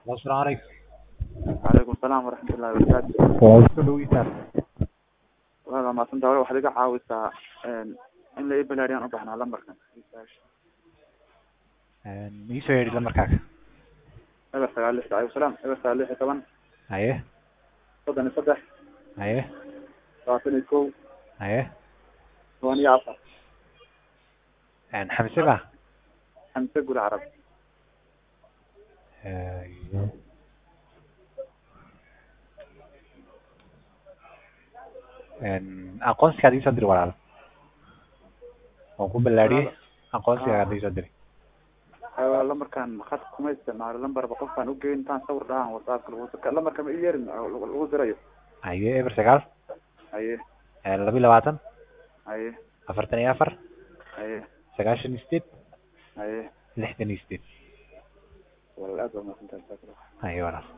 asalaamu calaykum calaykum asalaam waraxmatullahi wabarakaatu waa isku dhaweysaan waa maadsantaa wal waxaad iga caawisaa in la ii balaariyaan u baahnaa lambarkan iisoo yeedhi lamarkaaga eber sagaal lix alaykum salaam eber sagaal lix iyo toban haye soddon iyo saddex haye labaatan iyo kow haye toban iyo afar xamse ba xamse guri carab aqoonsigaad iisoo diri walaal waan ku ballaariyey aqoonsigaad iisoo diri lambarkan khad kuma isticmaalo lambarba qofkaan ugeyn intaan sawir dhahaan whatsappka lagu lambarka ma i yeerin lagu dirayo haye eber sagaal haye laba iyo labaatan haye afartan iyo afar haye sagaashan iyo sideed haye lixdan iyo sideed walaal aad baa mahadsantahay haye walaal